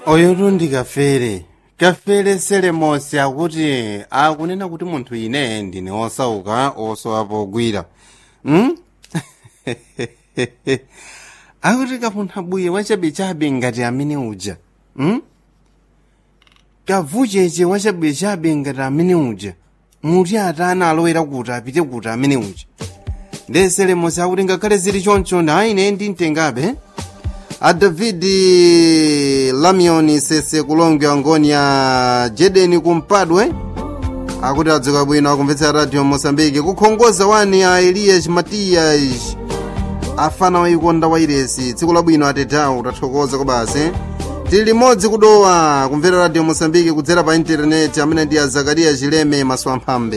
oyo tundi kafere kafere selemosi akuti akunena kuti munthu ine ndine osauka osowa pogwira hmm? akuti kapuntha bwiye wachabechabe ngati amene uja hmm? kavucheche wachabechabe ngati amene uja muti atana alowera kuti apite kuti amene uja nde selemosi akuti ngakhale zili choncho na ine ndimtengabe a david lamion sese kulonga ngoni ya jedeni kumpadwe akuti adzuka bwino akumvetsa radio mosambike kukhongoza wani a elias matias afana waikonda wairesi tsiku labwino atetawu tathokoza kobasi tili limodzi kudowa kumvera radio mosambike kudzera pa intaneti amene ndi a zakariya chileme maswamphambe